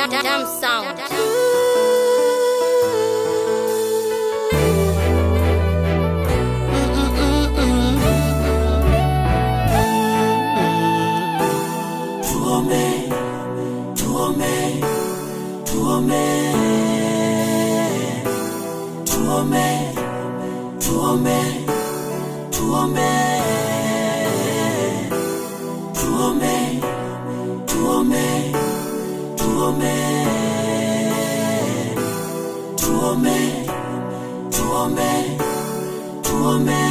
Damn sound. Tuome, tuome, tuome, tuome, tuome, tuome, tuome, tuome, tuome, tuome, tuome, tuome.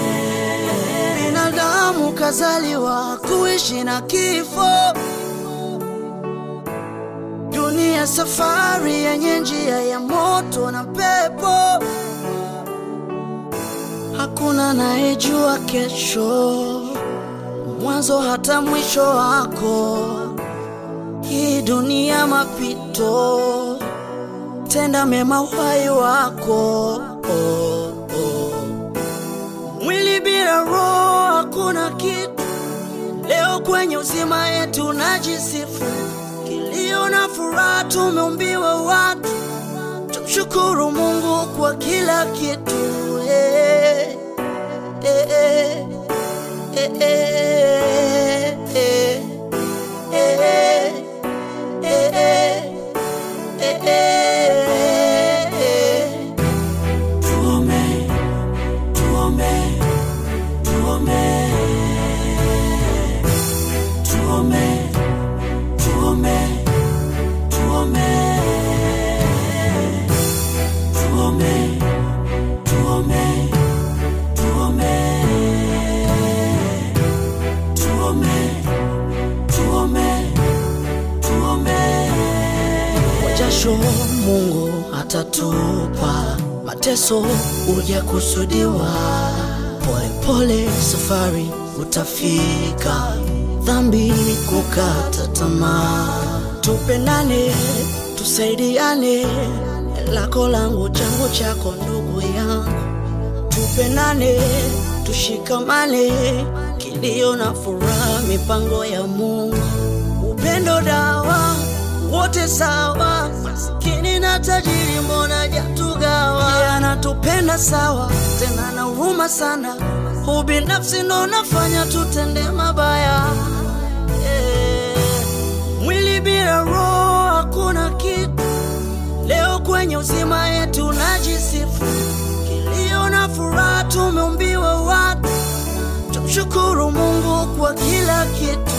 Binadamu kazaliwa kuishi na kifo, dunia safari yenye njia ya moto na pepo. Hakuna anayejua kesho, mwanzo hata mwisho wako. Hii dunia mapito, tenda mema uhai wako. Oh, oh. Mwili bila roho hakuna kitu. Leo kwenye uzima yetu najisifu, kilio na furaha tumeumbiwa watu. Tumshukuru Mungu kwa kila kitu. Eh, eh, eh, eh, eh, eh, eh, eh, eh, eh, eh. Tuome, tuome, tuome, tuome, tuome, tuome, tuome, tuome, tuome, tuome, tuome, tuome. kwa jasho Mungu atatupa, mateso uja kusudiwa, polepole safari utafika, dhambi kukata tamaa, tupendane, tusaidiane, lako langu changu chako ndugu yangu, tupendane, tushikamane, kilio na furaha, mipango ya Mungu, upendo dawa, wote sawa, maskini na tajiri, mbona jatugawa? Yeye anatupenda sawa, tena na huruma sana, ubinafsi ndo nafanya tutende mabaya Eh, mwili bila roho hakuna kitu. Leo kwenye uzima yetu najisifu, kilio na furaha tumeumbiwa watu. Tumshukuru Mungu kwa kila kitu.